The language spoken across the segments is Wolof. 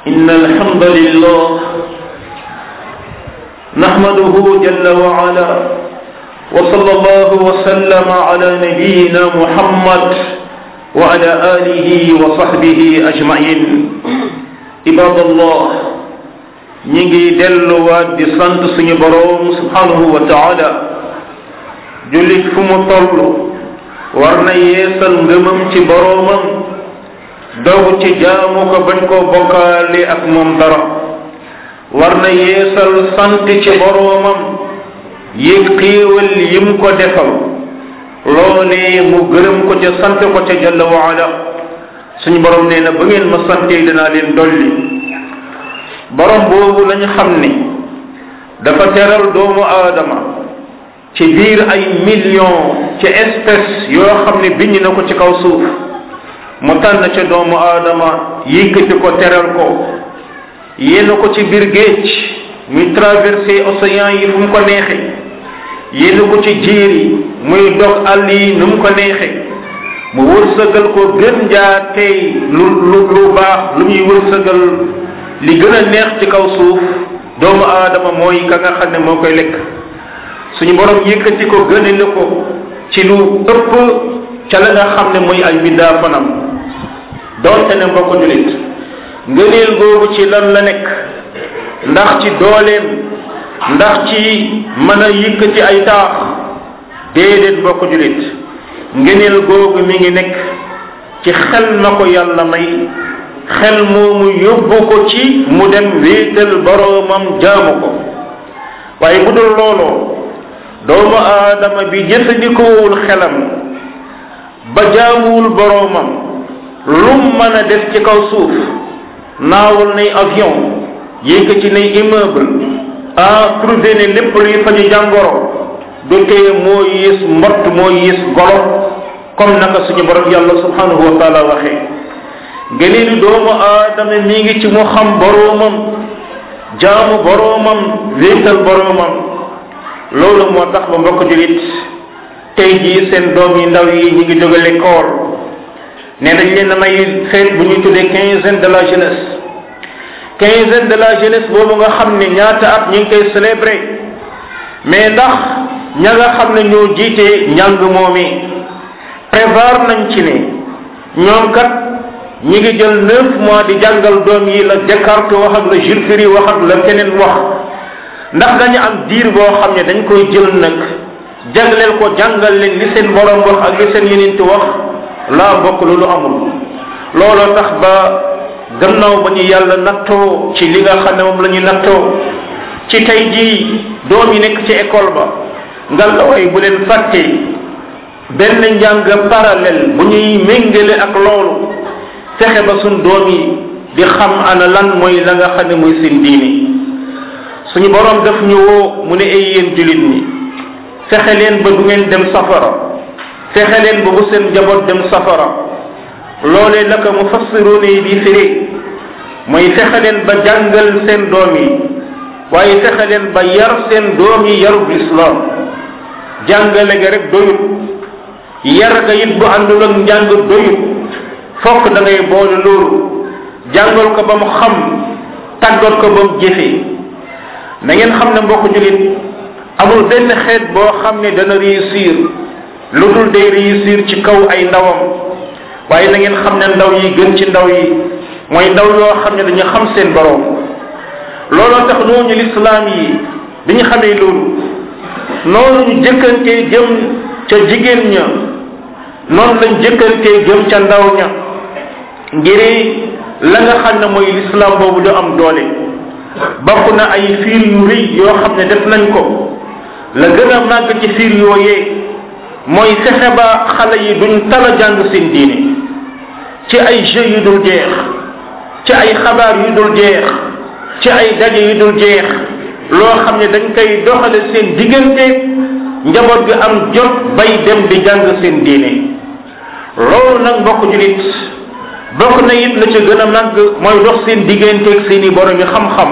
إن الحمد لله نحمده جل وعلا وصلى الله وسلم على نبينا محمد وعلى آله وصحبه أجمعين عباد الله ñi ngi delluwaat di sant suñu boroom subhanahu wa taala jullit fu mu toll war na yeesal ngëmam ci boroomam dogu ci jaamu ko bañ koo bokkaale ak moom dara war na yeesal sant ci boroomam yéeg xéewal yim ko defal loolee mu gërëm ko ca sant ko ca jalla wa ala suñu boroom nee na ba ngeen ma santee dinaa leen dolli borom boobu lañu xam ni dafa teral doomu aadama ci biir ay millions ci espèce yoo xam ne bind na ko ci kaw suuf mu tànn ca doomu aadama yëkkati ko teral ko yéen ko ci biir géej muy traversé océan yi fu mu ko neexe yéen ko ci jiir yi muy dog àll yi nu mu ko neexe mu wërsëgal ko gën jaa tey lu lu lu baax lu muy wërsëgal li gën a neex ci kaw suuf doomu aadama mooy ka nga xam ne moo koy lekk suñu borom yëkkati ko gënale ko ci lu ëpp ca la nga xam ne mooy ay mbindaa fanam doonte ne mbokk julit ngëneel googu ci lan la nekk ndax ci dooleem ndax ci mën a yëkkati ay taax déedéet mbokk julit ngëneel googu mi ngi nekk ci xel na ko yàlla may xel moomu yóbbu ko ci mu dem wéetal boroomam jaamu ko waaye bu dul looloo doomu aadama bi jëfandikoowul xelam ba jaamuwul boroomam lum mën a def ci kaw suuf naawal nay avion yéeg ci nay immeuble ah trouvé ne lépp luy faju jàngoro du tee moo yées mbott moo yées golo comme naka suñu borom yàlla subhanahu wa taala waxee ngëneelu doomu aadama mi ngi ci mu xam boroomam jaamu boroomam wéetal boroomam loolu moo tax ba mbokk julit tey jii seen doom yi ndaw yi ñu ngi jóge l'école ne dañ leen a may fête bu ñuy tuddee quinzaine de la jeunesse quinzaine de la jeunesse boobu nga xam ne ñaata at ñu ngi koy célébrer mais ndax ña nga xam ne ñoo jiite njàng moomi prévoir nañ ci ne ñoom kat ñi ngi jël neuf mois di jàngal doom yi la Descartes wax ak la Jules Ferry wax ak la keneen wax ndax dañu am diir boo xam ne dañ koy jël nag jagleel ko jàngal leen li seen borom wax ak li seen yeneen wax laa bokk loolu amul looloo tax ba gannaaw ba ñu yàlla nattoo ci li nga xam ne moom la ñu nattoo ci tey jii doom yi nekk ci école ba ngal la way bu leen fàtte benn njàng parallèle bu ñuy méngale ak loolu fexe ba suñ doom yi di xam ana lan mooy la nga xam ne mooy seen diini suñu borom daf ñu woo mu ne ay yéen jullit ñi fexe leen ba du ngeen dem safara fexe leen ba bu seen njaboot dem safara loolee la ko mufassiruun yi di firi mooy fexe leen ba jàngal seen doom yi waaye fexe leen ba yar seen doom yi yarub lislaam jàngale ga rek doyut yar ga it bu àndul ak njàng doyut fokk da ngay boole loolu jàngal ko ba mu xam tàggat ko ba mu jëfee na ngeen xam ne mbokk julit amul benn xeet boo xam ne dana réussir lu dul day réussir ci kaw ay ndawam waaye na ngeen xam ne ndaw yi gën ci ndaw yi mooy ndaw yoo xam ne dañu xam seen borom looloo tax nooñu lislaam yi bi ñu xamee loolu noonu ñu jëkkantee jëm ca jigéen ña noonu lañ jëkkantee jëm ca ndaw ña ngir la nga xam ne mooy lislaam boobu du am doole bokk na ay fiir yu rëy yoo xam ne def nañ ko la gën a màgg ci fiir yooyee mooy fexe ba xale yi duñ tala jàng seen diine ci ay jeux yu dul jeex ci ay xabaar yu dul jeex ci ay daje yu dul jeex loo xam ne dañ koy doxale seen diggante njaboot bi am jot bay dem di jàng seen diine loolu nag mbokk julit bokk na it la ca gën a màgg mooy dox seen digganteeg seen i borom yi xam-xam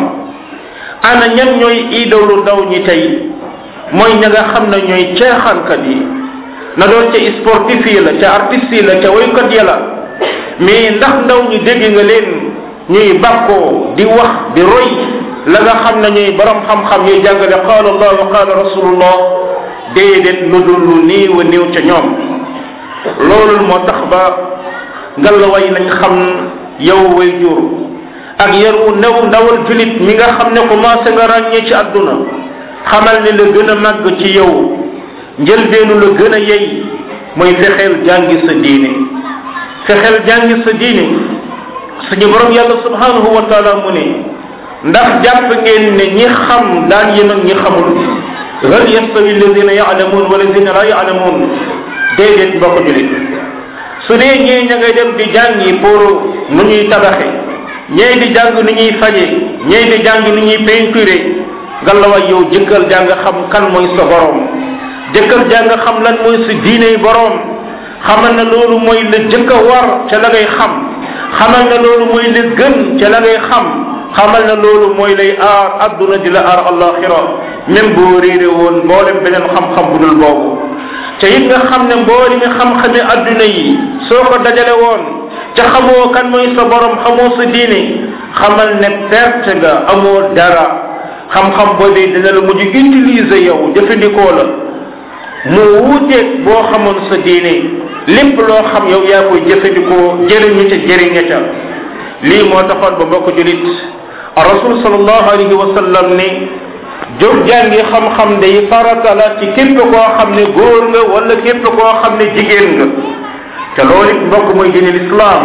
ana ñan ñooy idolu ndaw ñi tey mooy ña nga xam ne ñooy ceexankat yi na doon ca sportif yi la ca artiste yi la ca woykat ya la mais ndax ndaw ñi dégg nga leen ñuy bàkkoo di wax di roy la nga xam ne ñuy borom xam-xam ñuy jàngale qaala allah wa qaala rasulullah déedéet lu dul lu néew a néew ca ñoom loolu moo tax ba ngallaway nañ xam yow way jur ak yaru new ndawal julit mi nga xam ne commencé nga ràññee ci àdduna xamal ne la gën a màgg ci yow njëlbeenu la gën a yey mooy fexeel jàngi sa diine fexeel jàngi sa diine suñu borom yàlla subhanahu wa taala mu ne ndax jàpp ngeen ne ñi xam daan yem ak ñi xamul hal yastawi alladina yaalamuun wala alladina la yaalamuun déedéet mbokk julit su dee ñee ña ngay dem di jàngi pour nu ñuy tabaxe ñee di jàng nu ñuy faje ñee di jàng nu ñuy peinture ngallaawaay yow jëkkal jàng xam kan mooy sa borom jëkkal jàng xam lan mooy sa diiney borom xamal na loolu mooy la jëkk a war ca la ngay xam xamal na loolu mooy la gën ca la ngay xam xamal na loolu mooy lay aar adduna di la aar alaxira même boo réere woon mboolem beneen xam-xam bu dul boobu te it nga xam ne mbooli mi xam-xame adduna yi soo ko dajale woon ca xamoo kan mooy sa borom xamoo sa diine xamal ne perte nga amoo dara xam-xam boobee dina la mujj utiliser yow jëfandikoo la mu wuuteeg boo xamoon sa diine lépp loo xam yow yaa koy jëfandikoo jëriñu ca jëriña ca lii moo taxoon ba mbokk julit rasul sallallahu alayhi wa sallam ne jóg jàngi xam-xam day farata la ci képp koo xam ne góor nga wala képp koo xam ne jigéen nga te loolu it mbokk mooy diine lislaam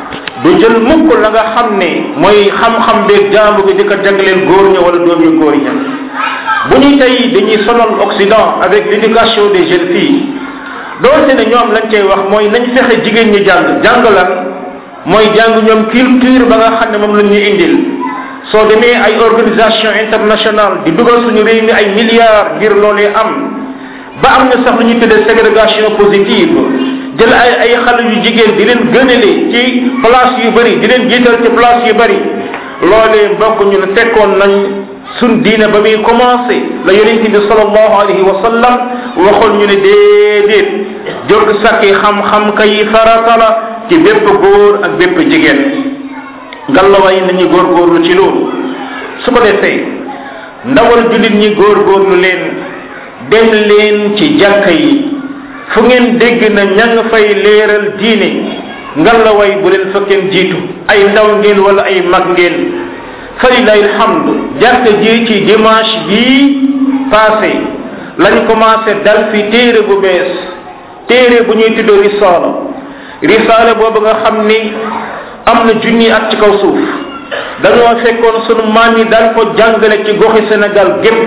du jël mukk la nga xam ne mooy xam-xam beeg jaamu gi di ko jagleel góor ña wala doom yu góor ña bu ñu tey dañuy sonal occident avec l'éducation des jeunes filles doonte ne ñoom lañ cay wax mooy nañ fexe jigéen ñi jàng jàng lan mooy jàng ñoom culture ba nga xam ne moom lañ ñu indil soo demee ay organisation internationale di dugal suñu réew mi ay milliards ngir loolee am ba am na sax lu ñuy tuddee ségrégation positive jël ay ay xale yu jigéen di leen gënale ci place yu bëri di leen jiital ci place yu bëri loolee mbokk ñu ne fekkoon nañ sun diine ba muy commencé la yonente bi salallahu alayhi wa sallam waxoon ñu ne déedéet jóg sakki xam-xam kay farata la ci bépp góor ak bépp jigéen ngallawaay nañu góorgóorlu ci loolu su ko defee ndawal jullit ñi góorgóorlu leen dem leen ci jàkka yi fu ngeen dégg na ña nga fay leeral diine ngallawaay bu leen fa kenn jiitu ay ndaw ngeen wala ay mag ngeen falilahi alhamdu jàkka ji ci dimanche bii passé lañ commencé dal fi téere bu bees téere bu ñuy tuddoo risaala risaala boobu nga xam ni am na junni at ci kaw suuf dañoo fekkoon sunu maam yi daan ko jàngale ci goxi Sénégal gépp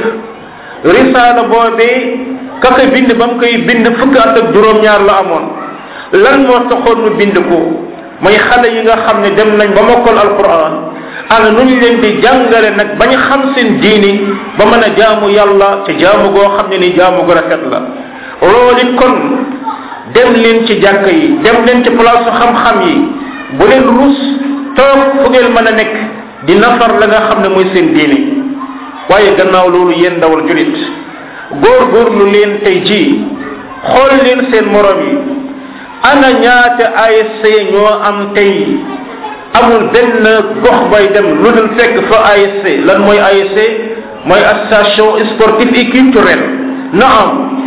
risaala boobee kaka bind ba mu koy bind fukki at ak juróom-ñaar la amoon lan moo taxoon mu bind ko mooy xale yi nga xam ne dem nañ ba mokkal alquran ana nu ñu leen di jàngale nag bañ xam seen diini ba mën a jaamu yàlla ci jaamu goo xam ne ni jaamu gu rafet la loolu it kon dem leen ci jàkk yi dem leen ci place xam-xam yi bu leen rus toog fu ngeen mën a nekk di nafar la nga xam ne mooy seen diini waaye gannaaw loolu yéen ndawal julit góor góorlu leen tey jii xool leen seen morom yi ana ñaata ASC ñoo am tey amul benn gox bay dem lu dul fekk fa ASC lan mooy ASC mooy association sportive et culturelle na am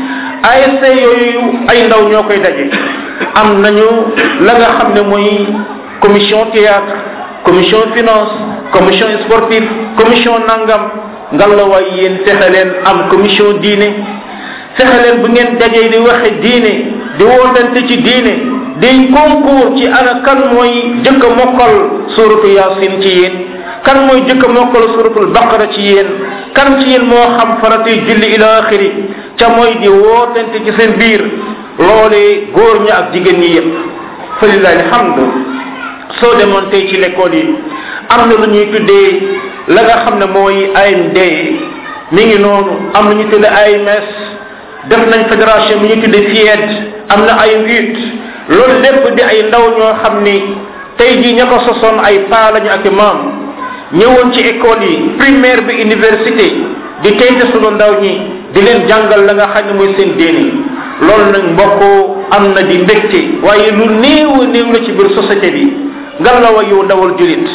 ASC yooyu ay ndaw ñoo koy daje am nañu la nga xam ne mooy commission théâtre commission finance commission sportive commission nangam ngalawaay yéen fexe leen am commission diine fexe leen bu ngeen dajee di waxe diine di wootante ci diine di concours ci ana kan mooy jëkk a mokkal suratu yasin ci yéen kan mooy jëkk a mokkal suratul baqara ci yéen kan ci yéen moo xam faratuy julli ila axiri ca mooy di wootante ci seen biir loolee góor ñi ak jigéen ñi yépp fa lillahi alhamdu soo demoon tey ci l'école yi am na lu ñuy tuddee la nga xam ne mooy AMD mi ngi noonu am na ñu tuddee AMS def nañ fédération bi ñu tuddee FIED am na ay UT loolu lépp di ay ndaw ñoo xam ni tey jii ña ko sosoon ay paa lañu ak maam ñëwoon ci école yi primaire bi université di teyte sunu ndaw ñi di leen jàngal la nga xam ne mooy seen déeni loolu nag mbokk am na di mbégte waaye lu néew a néew la ci biir société bi ngan la wa yow ndawal julit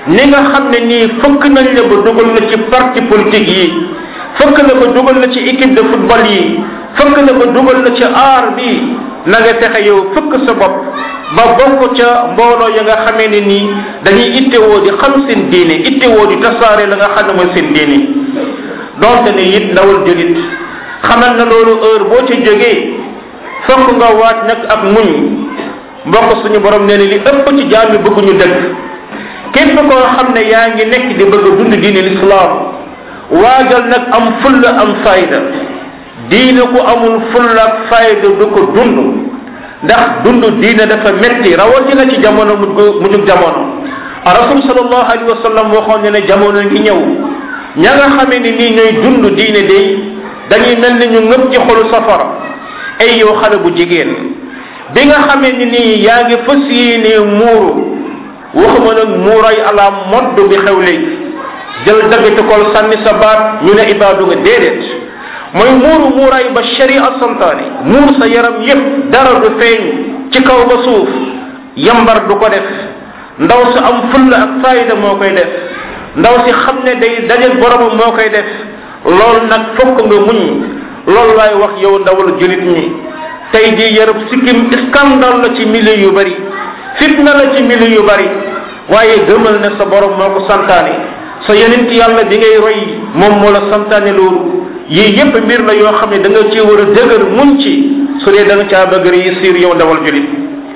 ni nga xam ne nii fëkk nañ la ba dugal la ci parti politique yi fëkk la ba dugal la ci équipe de football yi fëkk la ba dugal la ci aar bi na nga fexe yow fëkk sa bopp ba bokk ca mbooloo ya nga xamee ne nii dañuy ittewoo di xam seen diine ittewoo di tasaare la nga xam ne mooy seen diine donte ne it ndawal julit xamal na loolu heure boo ca jógee fokk nga waat nag ak muñ mbokk suñu borom nee na li ëpp ci jaam yi bëgguñu dëgg képp koo xam ne yaa ngi nekk di bëgg a dund diine lislaam waajal nag am fulla am fayda diine ku amul fulla ak fayda du ko dund ndax dund diine dafa metti rawatina ci jamono mujj mujjug jamono rasul sallallahu alayhi wa sallam waxoon ne ne jamono ngi ñëw ña nga xamee ni nii ñooy dund diine day dañuy mel ni ñu ngëpp ci xolu safara ay yow xale bu jigéen bi nga xamee ni nii yaa ngi fas yéenee muuru waxuma nag muuray ala modd bi xew léegi jël daggati kol sànni sa baat ñu ne ibaadu nga déedéet mooy muuru muuray ba sharia santaane muur sa yaram yépp dara du feeñ ci kaw ba suuf yambar du ko def ndaw si am fulla ak fayda moo koy def ndaw si xam ne day dajal boromam moo koy def loolu nag fokk nga muñ loolu laay wax yow ndawal julit ñi tey jii yarab sikkim scandale la ci milieu yu bari fitna la ci milieu yu bari waaye gëmal ne sa borom moo ko santaane sa yonent yàlla bi ngay roy moom moo la santaane loolu yii yépp mbir la yoo xam ne da nga ci war a dëgër muñ ci su dee da nga caa bëgg réussir yow ndawal julit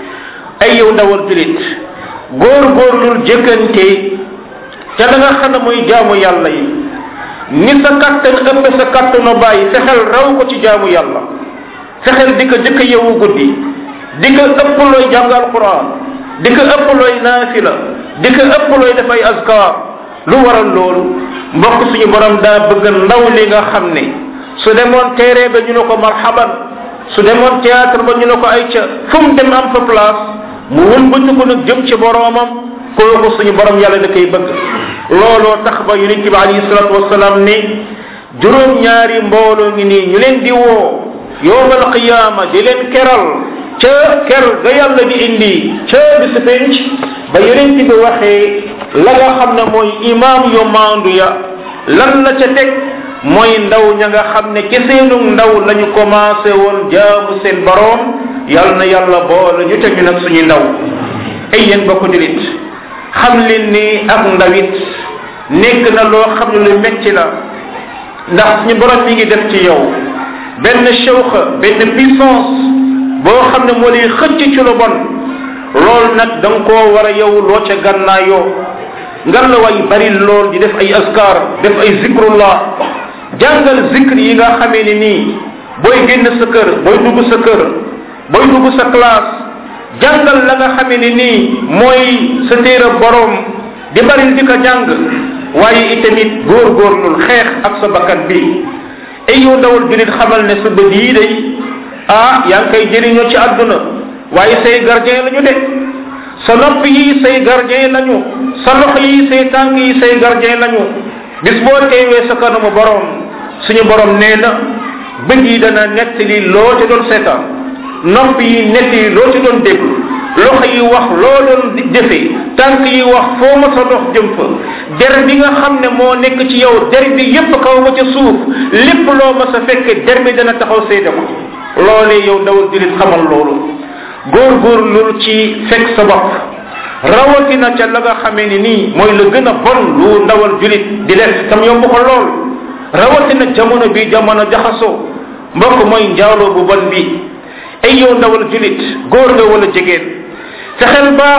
ay yow ndawal julit góor góorlul jëkkante te da nga xam ne mooy jaamu yàlla yi ni sa kattan ëpp sa kattanu bàyyi fexeel raw ko ci jaamu yàlla fexeel di ko jëkk yewu guddi di ko ëpp looy jàng alquran di ko ëpp looy naafila di ko ëpp looy def ay azkar lu waral loolu mbokk suñu borom daa bëgg ndaw li nga xam ne su demoon terrain ba ñu ne ko marhaban su demoon théâtre ba ñu ne ko ay ca fu mu dem am fa place mu wëlbati ko nag jëm ci boromam kooku suñu borom yàlla da koy bëgg looloo tax ba yonent bi alayhi salatu wasalaam ne juróom ñaari mbooloo ngi nii ñu leen di woo yowmal qiyaama di leen keral ca ker ga yàlla di indi ca bis penc ba yonent bi waxee la nga xam ne mooy imaam yu maandu ya lan la ca teg mooy ndaw ña nga xam ne ci seenu ndaw la ñu commencé woon jaamu seen boroom yàlla na yàlla boole ñu teg ñu nag suñuy ndaw ay yéen bokk dilit xam leen ni ak ndawit nekk na loo xam ne lu metti la ndax suñu borom mi ngi def ci yow benn shawxa benn puissance boo xam ne moo lay xëcc ci lu bon loolu nag da nga koo war a yow loo ca gannaayoo ngan la way bari lool di def ay askar def ay zikrullah jàngal zikr yi nga xamee ni nii booy génn sa kër booy dugg sa kër booy dugg sa classe jàngal la nga xamee ni nii mooy sa téere borom di bari di ko jàng waaye itamit góorgóorlul xeex ak sa bakkan bi ay yow ndawal julit xamal ne sa bët yii day ah yaa ngi koy jëriñoo ci àdduna waaye say gardien la ñu de sa nopp yi say gardien lañu sa loxo yi say tànk yi say gardien lañu bis boo teewee sa kanamu borom suñu borom nee na bët yi dana nettali loo ci doon seetaan nopp yi nettali loo ci doon déglu loxo yi wax loo doon jëfe tànk yi wax foo ma sa dox jëm fa der bi nga xam ne moo nekk ci yow der bi yépp kaw ba ca suuf lépp loo ma sa fekk der bi dana taxaw seede ko loolee yow dawal julit xamal loolu góor-góor lul ci fekk sa bopp rawatina ca la nga xamee ni nii mooy la gën a bon lu ndawal julit di def tam yomb ko lool rawatina jamono bi jamono jaxasoo mbokk mooy njaaloo bu bon bi ay yow ndawal julit góor nga wala jigéen fexeel ba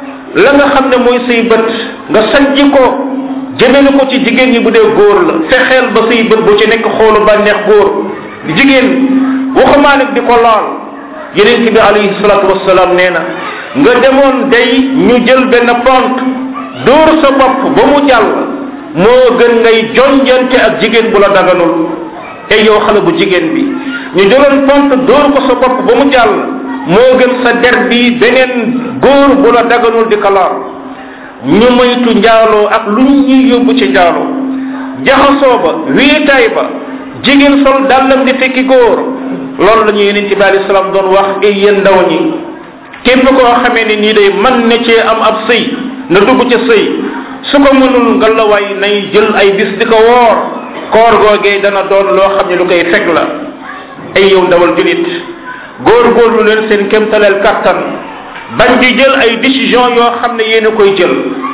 la nga xam ne mooy say bët nga sajji ko jëmele ko ci jigéen ñi bu dee góor la fexeel ba say bët bu ci nekk xoolu bànneex góor jigéen waxumaa nag di ko laal yeneen bi alayhi salatu wasalaam nee na nga demoon day ñu jël benn pont dóor sa bopp ba mu jàll moo gën ngay jonjante ak jigéen bu la daganul ay yow xale bu jigéen bi ñu jëloon pont dóor ko sa bopp ba mu jàll moo gën sa der bi beneen góor bu la daganul di ko laal ñu moytu njaaloo ak lu ñuy yóbbu ci njaaloo jaxasoo ba wéetaay ba jigéen sol dàllam di fekki góor loolu la ñu yeneen ci bi alei salaam doon wax ay yéen ndaw ñi képp koo xamee ne nii day mën na cee am ab sëy na dugg ca sëy su ko mënul ngalawaay nay jël ay bis di ko woor koor googee dana doon loo xam ne lu koy fekk la ay yow ndawal julit góorgóorlu leen seen kémtaleel kàttan bañ di jël ay décision yoo xam ne yéen a koy jël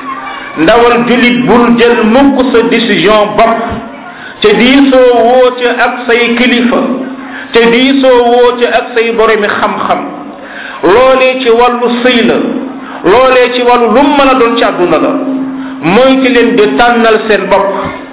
ndawal julit bul jël mukk sa décision bopp te diisoo woo ca ak say kilifa te diisoo woo ca ak say boromi xam-xam loolee ci wàllu sëy la loolee ci wàllu lu mën a doon ci àdduna la mooy ci leen di tànnal seen bopp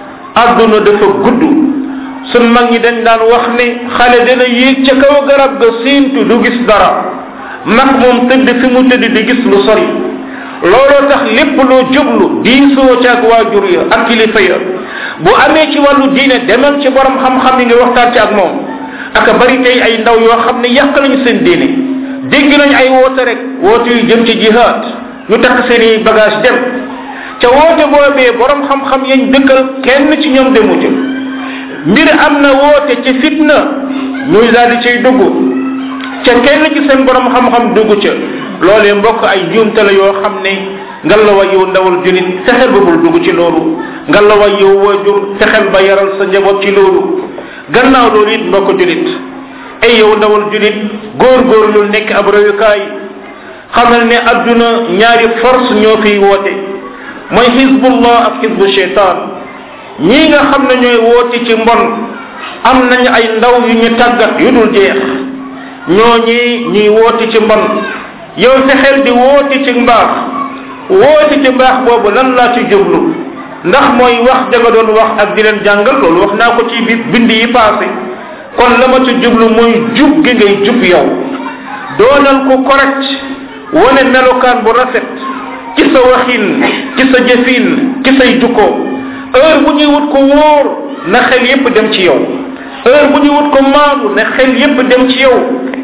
àdduna dafa gudd sun mag ñi dañ daan wax ne xale dina yéeg ca kaw garab ga siintu du gis dara mag moom tëdd fi mu tëdd di gis lu sori looloo tax lépp loo jublu diisoo ca ak waajur ya ak kilifa ya bu amee ci wàllu diine demal ci borom xam-xam yi nga waxtaan ci ak moom aka bari tey ay ndaw yoo xam ne yàq nañu seen diine dégg nañ ay woote rek woote yu jëm ci jihaad ñu takk seen i bagage dem ca woote boobee borom xam-xam yañ dëkkal kenn ci ñoom demu ca mbir am na woote ci fitna ñuy daal di cay dugg ca kenn ci seen borom xam-xam dugg ca loolee mbokk ay njuumte la yoo xam ne ngalawa yow ndawal julit fexeel ba bul dugg ci loolu ngalawa yow waajur fexeel ba yaral sa njaboot ci loolu gannaaw loolu it mbokk julit ay yow ndawal julit góor-góorlul nekk ab royukaay xamal ne adduna ñaari force ñoo fiy woote mooy xisbullah ak xisbu cheytaan ñii nga xam ne ñooy woote ci mbon am nañ ay ndaw yu ñu tàggat yu dul jeex ñoo ñii ñuy woote ci mbon yow fexeel di woote ci mbaax woote ci mbaax boobu lan laa ci jublu ndax mooy wax jaga doon wax ak di leen jàngal loolu wax naa ko ci bi bind yi passé kon la ma ci jublu mooy jub gi ngay jub yow doonal ko correct wane melokaan bu rafet ci sa waxin ci sa jëfin ci say jukko heure bu ñuy wut ko wóor na xel yépp dem ci yow heure bu ñuy wut ko maanu na xel yépp dem ci yow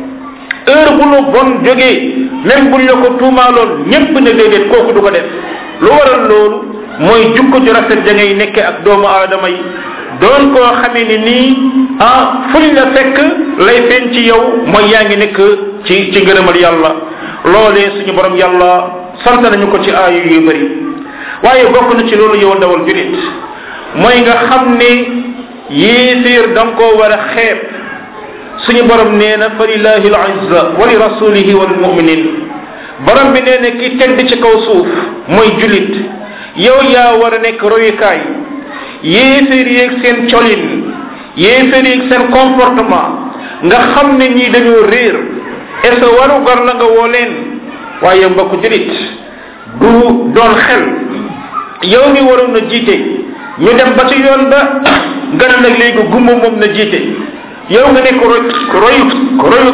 heure bu lu bon jógee même buñ la ko tuumaaloon ñépp ne déedéet kooku du ko def lu waral loolu mooy jukko ju rafet da ngay nekke ak doomu aadama yi doon koo xamee ni nii ah fuñ la fekk lay feeñ ci yow mooy yaa ngi nekk ci ci ngërëmal yàlla loolee suñu borom yàlla sant nañu ko ci aayu yu bëri waaye bokk na ci loolu yow ndawal julit mooy nga xam ne yéeféer da nga koo war a xeeb suñu borom nee na fa lillahi al-izza wa li rasulihi wa lil muminin borom bi nee na ki tedd ci kaw suuf mooy julit yow yaa war a nekk royukaay yéeféer yeeg seen colin yéeféer yeeg seen comportement nga xam ne ñii dañoo réer est ce waru gar la nga woo leen waaye mbokk julit du doon xel yow mi waroon na jiite ñu dem ba ci yoon ba nga ne nag léegi gumba moom na jiite yow nga nekk roy royu royu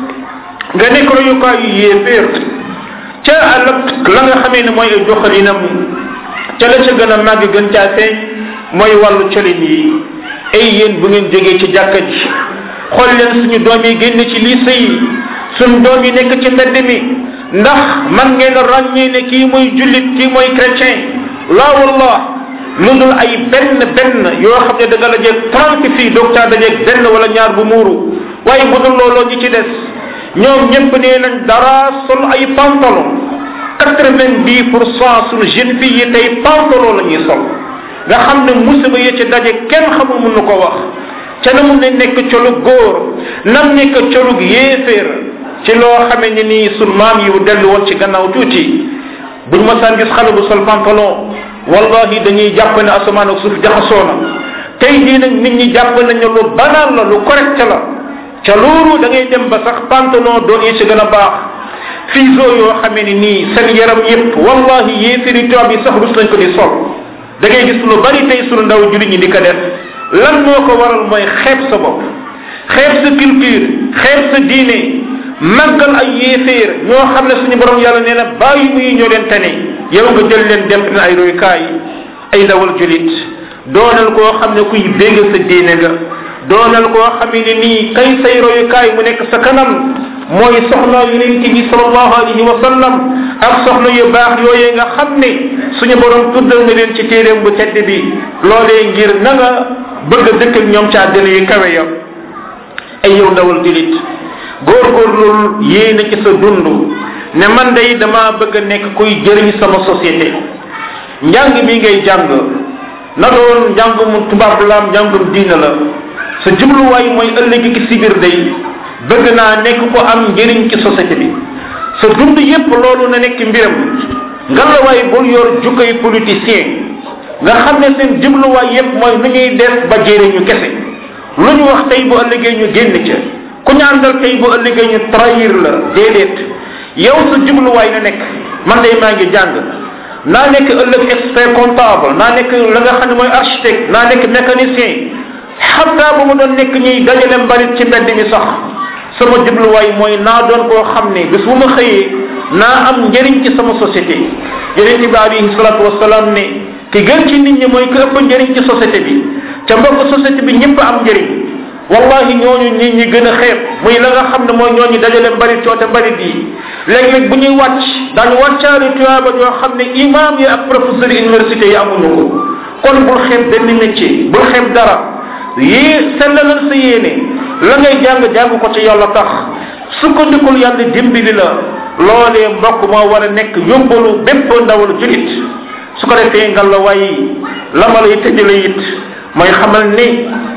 nga nekk royukaayu yéeféer ca àllëg la nga xamee ne mooy ay doxalinam ca la ca gën a màgg gën caa feeñ mooy wàllu colin yi ay yéen bu ngeen jógee ci jàkka ji xool leen suñu doom yi génn ci lycée yi suñu doom yi nekk ci mbedd mi ndax man ngeen ràññee ne kii mooy jullit kii mooy chrétien la wallah lu dul ay benn benn yoo xam ne da nga dajeeg trente fii docteur dajeeg benn wala ñaar bu muuru waaye bu dul looloo ñi ci des ñoom ñëpp nee nañ dara sol ay pantalon quatre vingt dix pour cent suñu jeune fille yi tey pantalon la ñuy sol nga xam ne musiba yi ci daje kenn xamul mun na ko wax ca na mun ne nekk colug góor nam nekk colug yéeféer ci loo xamee ni nii sun maam yi dellu woon ci gannaaw tuuti buñ masaan gis xale bu sol pantalon wallahi dañuy jàpp ne asamaan ak suuf jaxasoo na tey jii nag nit ñi jàpp nañu lu banal la lu correct la ca loolu da ngay dem ba sax pantalon doon yi ci gën a baax fiso yoo xamee ni nii seen yaram yépp wallahi yéeféeri tubaab yi sax rus nañ ko di sol da ngay gis lu bari tey sunu ndaw jullit ñi di ko def lan moo ko waral mooy xeeb sa bopp xeeb sa culture xeeb sa diine màggal ay yéeféer ñoo xam ne suñu borom yàlla nee na bàyyi muy ñoo leen tane yow nga jël leen dem na ay royukaay ay ndawal julit doonal koo xam ne kuy bégg sa diine nga doonal koo xam ne nii kay say royukaay mu nekk sa kanam mooy soxna yonent bi sallallahu alayhi wa sallam ak soxna yu baax yooyee nga xam ne suñu borom tuddal na leen ci téeréem bu tedd bi loolee ngir na nga bëgg a dëkk ak ñoom ci àddina yu kawe ya ay yow ndawal julit góorgóorlul yéene ci sa dund ne man day dama bëgg a nekk kuy jëriñ sama société njàng mi ngay jàng na doon njàngum tubaab la njàngum diina la sa jubluwaay mooy ëllëg ki si biir day bëgg naa nekk ko am njëriñ ci société bi sa dund yépp loolu na nekk mbiram ngalawaay bul yor jukkay politicien nga xam ne seen jubluwaay yépp mooy nu ñuy def ba jëriñu kese lu ñu wax tey bu ëllëgee ñu génn ca ku ñu àndal tey bu ëllëgee ñu trahir la déedéet yow sa jubluwaay na nekk man day maa ngi jàng naa nekk ëllëg expert comptable naa nekk la nga xam ne mooy architecte naa nekk mécanicien xataa bu mu doon nekk ñuy dajale mbalit ci mbedd mi sax sama jubluwaay mooy naa doon koo xam ne bis bu ma xëyee naa am njëriñ ci sama société yonent bi alayhi salatu wasalaam ne ki gën ci nit ñi mooy ki ëpp njëriñ ci société bi ca mbokk société bi ñëpp am njëriñ wallahi ñooñu nit ñi gën a xeeb muy la nga xam ne mooy ñooñu dajale mbalit coote mbalit yi léeg-léeg bu ñuy wàcc daañu wàccaale tuyaaba yoo xam ne imam yi ak professeur université yi amuñu ko kon bul xeeb benn métier bul xeeb dara yii sellalal sa yéene la ngay jàng jàng ko ci yàlla tax sukkandikul yàlla dimbali la loolee mbokk moo war a nekk yóbbalu bépp ndawal julit su ko defee nga la waaye la ma lay tëjale it mooy xamal ni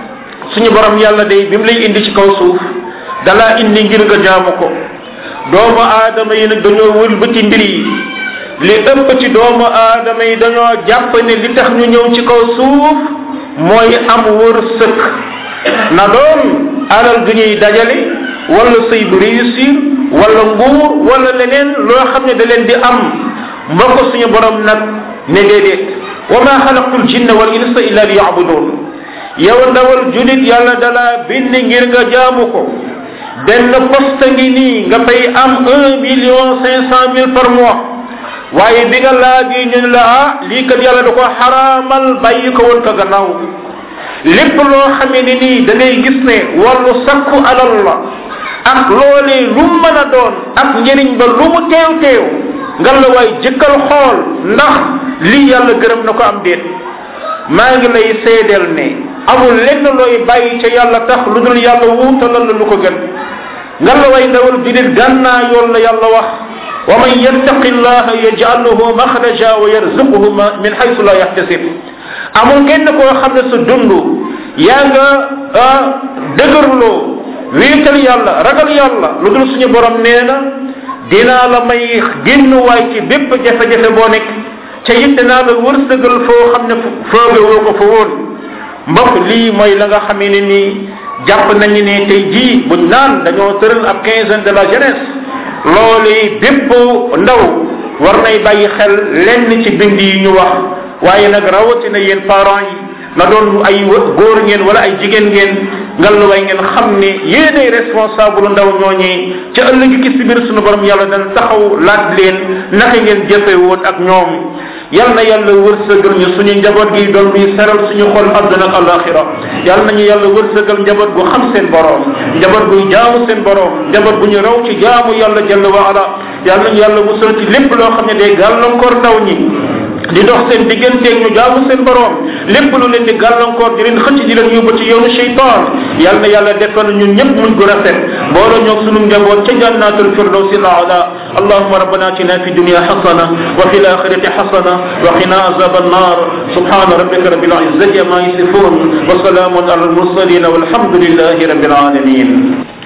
suñu borom yàlla day bi mu lay indi ci kaw suuf dalaa indi ngir nga jaamu ko doomu aadama yi nag dañoo wëlbati mbir yi li ëpp ci doomu aadama yi dañoo jàpp ne li tax ñu ñëw ci kaw suuf mooy am wërsëg na doon alal du ñuy dajale wala sëy bu réussir wala nguur wala leneen loo xam ne da leen di am mbokk suñu borom nag ne déedéet wa ma xalaqtul jinna wal insa illa li yabudun yow ndawal julit yàlla dala bind ngir nga jaamu ko benn poste ngi nii nga fay am un million cinq cent mille par mois waaye bi nga laajee ñu ne la ah lii kat yàlla da ko xaraamal bàyyi ko woon ka gannaaw lépp loo xamee ne nii da ngay gis ne wàllu sakku alal la ak loolee lu mën a doon ak njëriñ ba lu mu teew teew nga la waay jëkkal xool ndax lii yàlla gërëm na ko am déet maa ngi lay seedeel ne amul lenn looy bàyyi ca yàlla tax lu dul yàlla wuutalal la lu ko gën nga la way ndawal julit gànnaa yoon la yàlla wax wa man yattaqi llaha yaj'al lahu makhraja wa yarzuquhu min haythu la yahtasib amul kenn koo xam ne sa dund yaa nga dëgërloo wéetal yàlla ragal yàlla lu dul suñu borom nee na dinaa la may génn waay ci bépp jafe-jafe boo nekk ca it dinaa la wërsëgal foo xam ne fooge woo ko fa woon mbokk lii mooy la nga xamee ne nii jàpp nañu ne tey jii buñ naan dañoo tëral ab quinzaine de la jeunesse loolu bépp ndaw war nay bàyyi xel lenn ci bind yi ñu wax waaye nag rawatina yéen parents yi na doon ay góor ngeen wala ay jigéen ngeen ngalluwaay ngeen xam ne yéenay responsable ndaw ñooñee ca ëllëg ki si biir sunu borom yàlla dana taxaw laaj leen naka ngeen jëfe woon ak ñoom yal na yàlla wërsëgal ñu suñu njaboot gi doon luy seral suñu xol àdduna ak alaxira yal nañu yàlla wërsëgal njaboot gu xam seen borom njaboot guy jaamu seen borom njaboot bu ñu raw ci jaamu yàlla jalla wa ala yal nañu yàlla musal ci lépp loo xam ne day gàllankoor ndaw ñi di dox seen digganteeg ñu jaamu seen borom lépp lu leen di gàllankoor di leen xëcc di leen yóbbu ci yoonu cheytaan yal na yàlla defal ñun ñëpp muñ gu rafet boole ñoog sunu njaboot ca jannatul firdawsi ala allahuma rabbana atina fi dunya hasana wa fi lakhirati hasana wa qina azab annar subhana rabbika rabbil izzati ma yasifun wa salamun ala al mursalin walhamdulillahi rabbil alamin